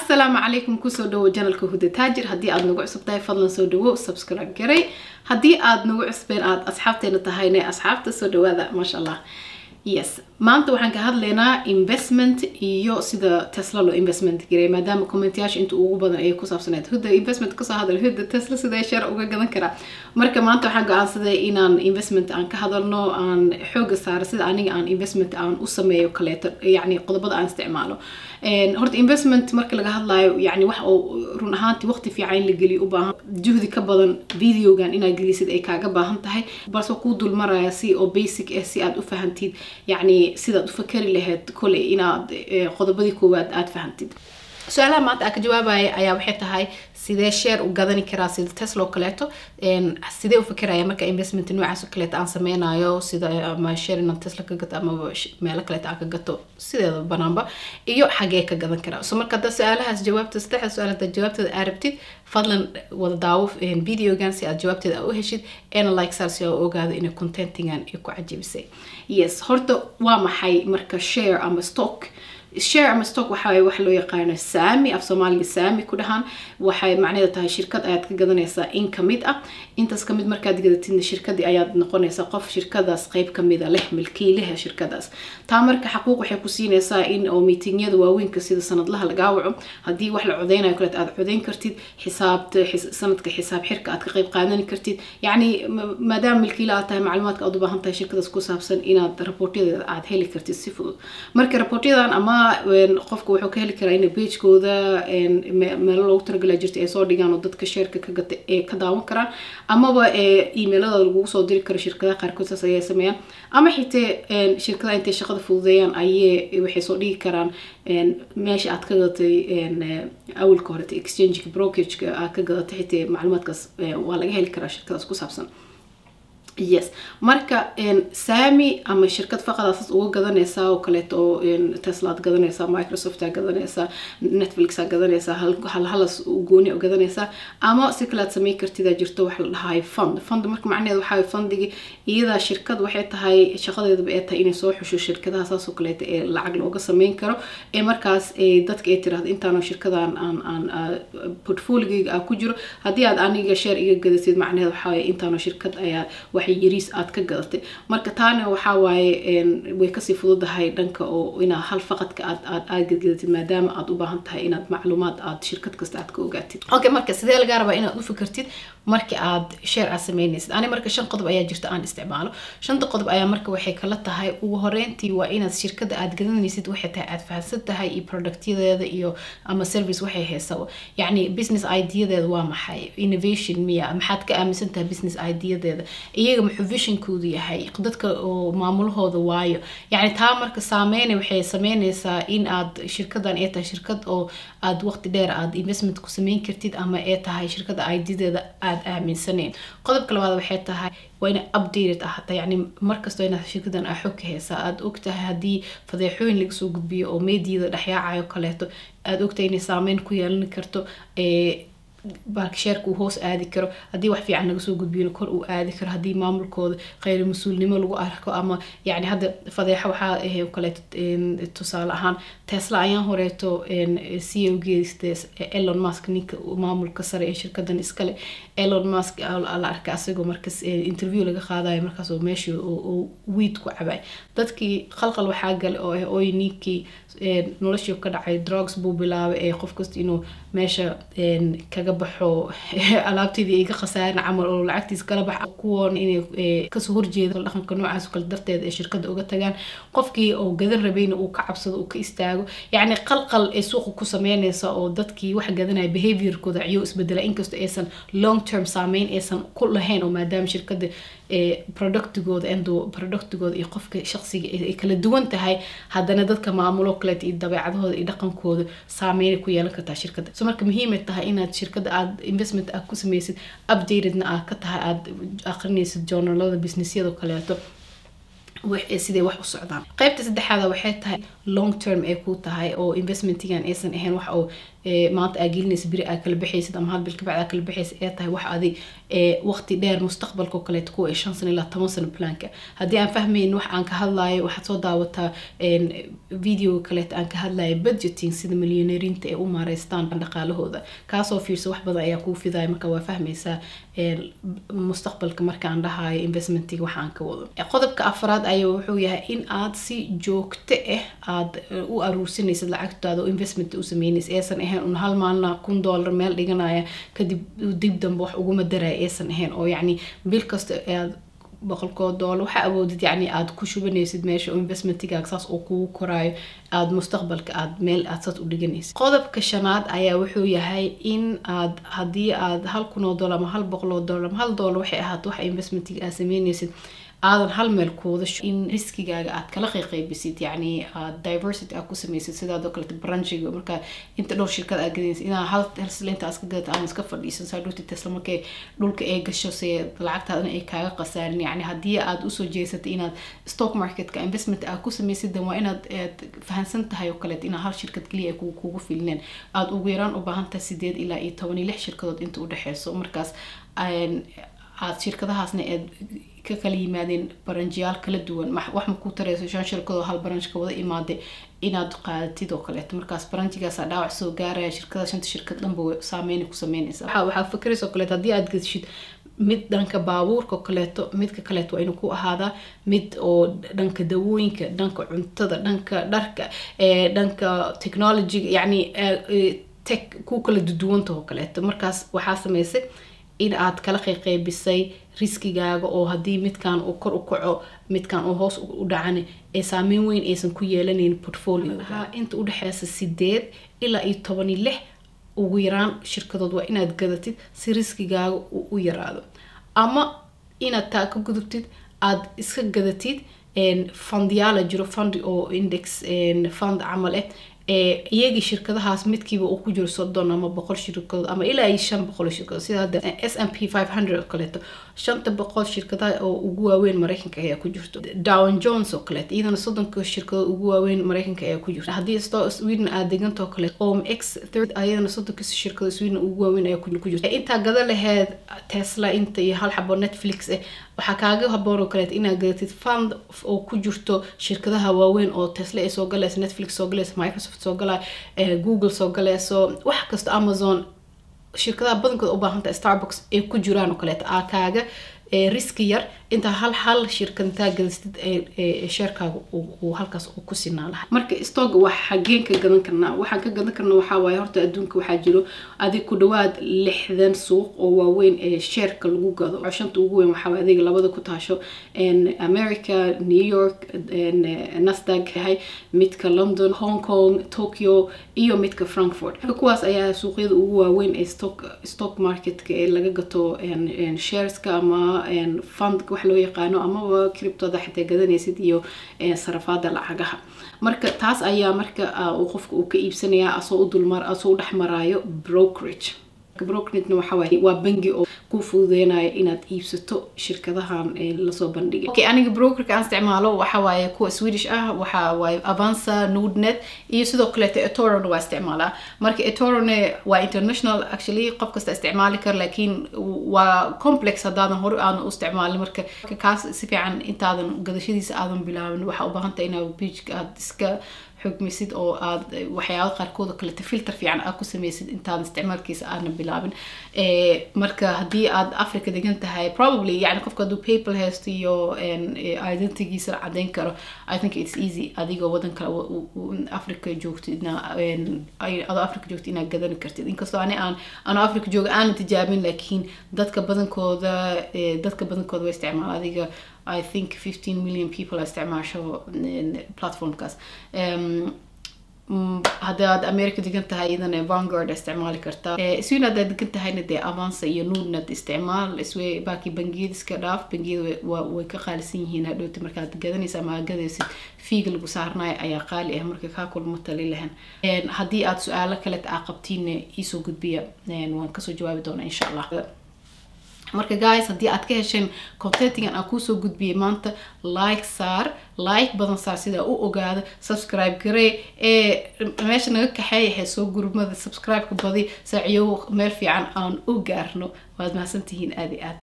asalaamu calaykum kusoo dhawo janalka huda taajir haddii aad nagu cusub tahay fadlan soo dhawo subscribe garay haddii aad nagu cusbeen aad asxaabteena tahayne asxaabta soo dhawaada maasha allah yes maanta waxaan ka hadlaynaa investment iyo sida tesla loo investment garay maadaama commentayaasha inta ugu badan ay ku saabsaneed huda investment kasoo hadal huda tesla sidee share uga gadan karaa marka maanta waxaan go-aansaday inaan investment aan ka hadalno aan xooga saaro sida aniga aan investment aan u sameeyo kaleeto yacni qodobada aan isticmaalo horta investment marka laga hadlayo yani wax oo run ahaantii waqti fiican in la geliyo u baahan juhdi ka badan videogan inaad gelisid ay kaaga baahan tahay balse kuu dulmaraya si oo basic ah si aad u fahantid yacni sidaad u fakari lahayd koley inaad qodobadii koowaad aad fahantid su-aalaha maanta aan ka jawaabaya ayaa waxay tahay sidee share u gadani karaa sida tesla oo kaleeto sidee u fikiraya marka investment noocaas oo kaleeto aan sameynayo sida ama share inaan tesla ka gato ama meelo kaleeto aan ka gato sideeda banaanba iyo xagee ka gadan karaa so marka hadda su-aalahaas jawaabta saddexda su-aal hadda jawaabteeda aa rabtid fadlan wada daawo videogan si aad jawaabteeda u heshid eena like saar si oo ogaado inay contentingan ay ku cajibisay yes horta waa maxay marka share ama stock share ama stock waxa wax loo yaqaano saami af soomaaliga saami ku dhahaan waxay macnaheeda tahay shirkad ayaad ka gadanaysaa in kamid ah intaas kamid markaad gadatidna shirkadii ayaad noqonaysaa qof shirkadaas qeyb kamida leh milkiilaha shirkadaas taa marka xaquuq waxay ku siinaysaa in oo miitingyada waaweynka sida sanadlaha lagaa waco haddii wax la codeynayo kaleet aad codeyn kartid xisaabta sanadka xisaab xirka aad ka qeyb qaadan kartid yacni maadaama milkiila aad tahay macluumaadka aad u baahan tahay shirkadaas ku saabsan inaad raboortyadeeda aad heli kartid si fudud marka raboortyadan ama qofka wuxuu ka heli karaa in bagekooda meelo loogu talagala jirta ay soo dhigaan oo dadka sheerka ka gata ee ka daawan karaan amaba emailada lagugu soo diri karo shirkadaha qaarkood saas ayay sameeyaan ama xitee shirkadaha intay shaqada fududeeyaan ayay waxay soo dhigi karaan meesha aad ka gadatay awalka horeta exchangeka brokageka aad ka gadatay xitee macluumaadkaas waa laga heli karaa shirkadaas ku saabsan yes marka saami ama shirkad faqadaasas uga gadanaysaa oo kaleeto oo tesla aad gadanaysaa microsoft aad gadanaysaa netflix aad gadanaysaa halhalas gooni oo gadanaysaa ama si kale aad sameyn kartidaa jirto wax la dhahayo fund fund marka macnaheed waxaa fundigi iyadaa shirkad waxay tahay shaqadeedaba ee tahay inay soo xusho shirkadaha saasoo kaleeto ee lacag looga sameyn karo ee markaas dadka ay tirahdo intaanoo shirkadan aan aan portfoligeyga ah ku jiro haddii aad aniga share iga gadatid macnaheed waxaa intaanoo shirkad ayaa wax yariis aad ka gadatay marka taana waxaa waaye way kasii fududahay dhanka oo inaa hal faqadka aad aad aad gadgadatid maadaama aad u baahan tahay inaad macluumaad aad shirkad kasta aad ka ogaatid okay marka sidee lagaa rabaa inaad u fikirtid marka aad share aad sameynaysid ani marka shan qodob ayaa jirta aan isticmaalo shanta qodob ayaa marka waxay kala tahay ugu horeyntii waa inaad shirkada aad gadanaysid waxay tahay aad fahansan tahay iyo productyadeeda iyo ama service waxay haysaba yacni business ideadeeda waa maxay innovation miya maxaad ka aaminsan tahay business ideadeeda iyaga muxuu visionkoodu yahay dadka oo maamulahooda waayo yacni taa marka saameyna waxay sameynaysaa in aad shirkadan ay tahay shirkad oo aad waqti dheer aad investment ku sameyn kartid ama ay tahay shirkada ideadeeda aad aaminsaneen qodobka labaad waxay tahay waa inay updated ahata yacni markastoo inaad shirkadan aa xog ka haysaa aada ogtahay haddii fadeexooyin laga soo gudbiyo oo meediyada dhexyaacayo kaleeto aada ogtahay inay saameyn ku yeelan karto sheerka uu hoos aadi karo haddii wax fiican laga soo gudbiyona kor uu aadi karo haddii maamulkooda kheyr mas-uulnimo lagu arko ama yani hadda fadeexo waxaa ahay kaleeto tusaale ahaan tesla ayaan horeeto c o geeste elon musk ninka maamulka sare ee shirkadan iskale elon musk la arka asagoo markas interview laga qaadayo markaas oo meeshii wiid ku cabay dadkii khalqal waxaa gale oo ah oy ninkii noloshii ka dhacay drugs buu bilaabay ee qof kasta inuu meesha kaga baxo alaabteedii iga khasaarin camal oo lacagtiis kala bax kuwoon inay kasoo horjeeda dhaqanka noocaas kale darteed ee shirkada uga tagaan qofkii oo gadan rabayna uu ka cabsado uu ka istaago yacni qalqal ee suuqa ku sameynaysa oo dadkii wax gadanaya behaviorkooda ciyo isbedela inkastoo aysan long term saameyn aysan ku lahayn oo maadaama shirkada productigooda endo productigooda iyo qofka shaqsiga ay kala duwan tahay haddana dadka maamulo kaleet iyo dabeecadahooda iyo dhaqankooda saameynay ku yeelan kartaa shirkada so marka muhiimay tahay inaad shirkada aad investment aad ku sameysid updatedna aad ka tahay aad aqrinaysid journalada businessyada kaleeto sidee wax u socdaan qaybta saddexaada waxay tahay long term ay ku tahay oo investmentigan aysan ahayn wax oo maanta aa gelinaysa beri aa kala baxaysid ama hal bil kabacd aa kala baxaysid ee tahay wax adi waqti dheer mustaqbalka oo kaleeto kuwa shan sano ilaa toban sano planka haddii aan fahmayn wax aan ka hadlayo waxaad soo daawataa videoga kaleeto aan ka hadlayo budgeting sida milyoneerinta ay u maareystaan dhaqaalahooda kaasoo fiirsa wax badan ayaa kuu fidaya marka waa fahmaysaa mustaqbalka markaan dhahayo investmentiga waxa aan ka wado qodobka afraad ayaa wuxuu yahay in aad si joogto ah aad u aruursanaysid lacagtaada oo investment u sameynaysa aysan ahayn un hal maalina kun dollar meel dhiganaya kadib dib dambe wax uguma daraya aysan ahayn oo yacni bil kasta aad boqolkoo doolar waxaa awoodid yacni aada ku shubanaysid meesha oo investmentigaaga saas oo kugu koraayo aada mustaqbalka aad meel aad saas u dhiganaysid qodobka shanaad ayaa wuxuu yahay in aad haddii aad hal kun oo dollar ama hal boqol oo dollar ama hal dollar waxay ahaato waxa investmentiga aad sameynaysid aadan hal meel kuwada in riskigaaga aad kala qayqaybisid yacni aad diversity aad ku samaysid sidaadoo kalete branchiga marka inta dhowr shirkad aad gadaysid inaa hal helslinta aad iska gadata aan iska fadhiisan saa dhowti tesla markay dhulka ay gasho se lacagtaadana ay kaaga qasaarin yacni haddii aad usoo jeesatay inaad stock marketka investment aad ku samaysid dan waa inaad fahansan tahay oo kaleet inaad hal shirkad keliya ay kugu filneen aada ugu yaraan u baahan tahay sideed ilaa iyo toban iyo lix shirkadood inta udhexeyso markaas aad shirkadahaasna aad ka kala yimaadeen baranjiyaal kala duwan wax ma ku tareyso shan shirkadoo hal baranjka wada imaaday inaad qaadatid oo kaleeto markaas baranjigaasa dhaawac soo gaaraya shirkada shanta shirkad dhanba saameyna ku sameynaysa waxaa fakeraysa oo kaleeto haddii aad gadishid mid dhanka baabuurka oo kaleeto midka kaleeto waa inuu ku ahaadaa mid oo dhanka dawooyinka dhanka cuntada dhanka dharka dhanka technologyga yacni tech ku kala duduwanta oo kaleeto markaas waxaa sameysay in aad kala qayqaybisay riskigaaga oo haddii midkan uu kor u kaco midkan uu hoos u dhacana ee saameyn weyn aysan ku yeelanayn portfolioha inta udhexeysa sideed ilaa iyo toban iyo lix ugu yaraan shirkadood waa inaad gadatid si riskigaaga uu u yaraado ama inaad taa ka gudubtid aad iska gadatid fundyaala jiro fund oo index fund camal ah iyagii shirkadahaas midkiiba uu ku jiro soddon ama boqol shirkadood ama ilaa iyo shan boqol shirkadood sida hadda s m p five hundred oo kaleeto shanta boqol shirkadaha oo ugu waaweyn mareykanka ayaa ku jirto down jones oo kaleeto iyadana soddonka shirkadood ugu waaweyn mareykanka ayaa ku jirto haddii sto sweden aad deganta oo kaleeto om x third ayadana soddonka shirkadood sweden ugu waaweyn ayaa ku jirto intaa gada laheed tesla inta iyo hal xabo netflix eh waxaa kaaga haboon oo kaleeto inaad gadatid fund oo ku jirto shirkadaha waaweyn oo tesla ay soo galayso netflix soo galayso microsoft soo galay google soo galayso wax kasta amazon shirkadaha badankooda u baahantahay starbucks ay ku jiraan oo kaleeto aa kaaga riski yar intaa hal hal shirkad intaa gadastid sheerkaaga uu halkaas uu ku sinaa lahay marka stoga wax xageen ka gadan karnaa waxaan ka gadan karna waxaa waaye horta adduunka waxaa jiro adig ku dhawaad lixdan suuq oo waaweyn ee sheerka lagu gado shanta ugu weyn waxaa adiga labada ku taasho america new york nasdaq yahay midka london hong kong tokyo iyo midka frankfurt kuwaas ayaa suuqyada ugu waaweyn ee stock stock marketka ee laga gato shareska ama fundka wax loo yaqaano amaba criptoda xitaa gadanaysid iyo sarafaada lacagaha marka taas ayaa marka qofka uu ka iibsanaya asoo u dulmar asoo u dhexmaraayo brokerage brokeragena waxa waaye waa bangi oo ku fududeynayo inaad iibsato shirkadahan lasoo bandhigay okay aniga brokerka aan isticmaalo waxa waaye kuwa swedish ah waxa waaye avanza nudnet iyo sidoo kaleeto etorona waa isticmaalaa marka etorone waa international actually qof kasta isticmaali kara laakiin waa complex haddaadan hore aadan u isticmaalin marka kaas si fiican intaadan gadashadiisa aadan bilaabin waxaa u baahan tahay inaad pageka aad iska xugmisid oo aad waxyaaba qaarkooda kaleta filter fiican aad ku sameysid intaadan isticmaalkiisa aadan bilaabin marka haddii aad africa degan tahay probably yani qofka hadduu paypal haysto iyo identigiisa cadeyn karo i think it's easy adigoo wadan kale africa joogtid adoo africa joogtid inaad gadan kartid inkastoo ani aan anoo africa jooga aanan tijaabin laakiin dadka badankooda dadka badankooda way isticmaala adiga I think 15 million people isticmaasho platformkaas haddii aad america degan tahay iyadana vanguard isticmaali kartaa sweden haddaad degan tahayna dee avansa iyo nudnet isticmaal iswe baaki bangiyada iska dhaaf bangiyada way ka qaalisan yihiin hadhowti markaad gadanaysa ama aad gadaysid fiiga lagu saarnayo ayaa qaali ah marka kaa kulma tali lahan haddii aad su-aalo kale aa qabtiinna iisoo gudbiya waan kasoo jawaabi doonaa insha allah marka guys haddii aad ka hesheen contentigan aan kuusoo gudbiyay maanta like saar like badan saar sidaa u ogaado subscribe garee ee meesha naga kaxeeya heesoo gurmada subscribe-ka badi saaciyo meel fiican aan u gaarno waad mahadsantihiin aad i aad